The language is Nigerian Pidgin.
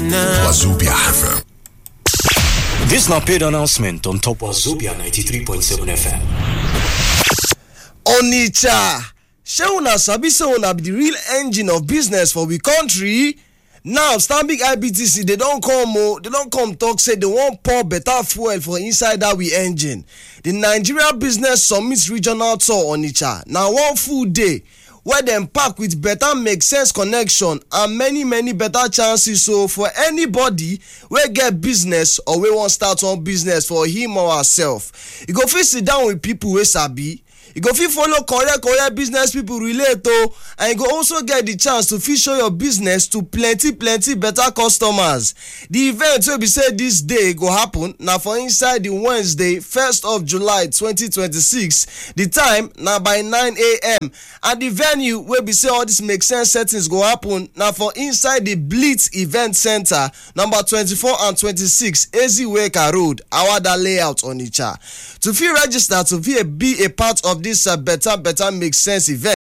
Wazubia FM. This na paid announcement on top of Zobia 93.7 FM. onitsha shey una sabi say una be di real engine of business for we country now stanbic ibtc dey don come o dey don come talk say dey wan pour better fuel for inside dat we engine di nigeria business summit regional tour onitsha na one full day wey dem pack with better make sense connection and many many better chances so for anybody wey get business or wey wan start one business for him or herself e go fit sit down with people wey sabi you go fit follow correct correct business people relate o and you go also get the chance to fit show your business to plenty plenty better customers the event wey be say this day go happen na for inside the wednesday 1st of july 2026 the time na by 9am and the venue wey be say all this make sense settings go happen na for inside the blitz event center number 24 and 26 eziweka road awada layout onitsha to fit register to fit be a part of this uh, better better make sense event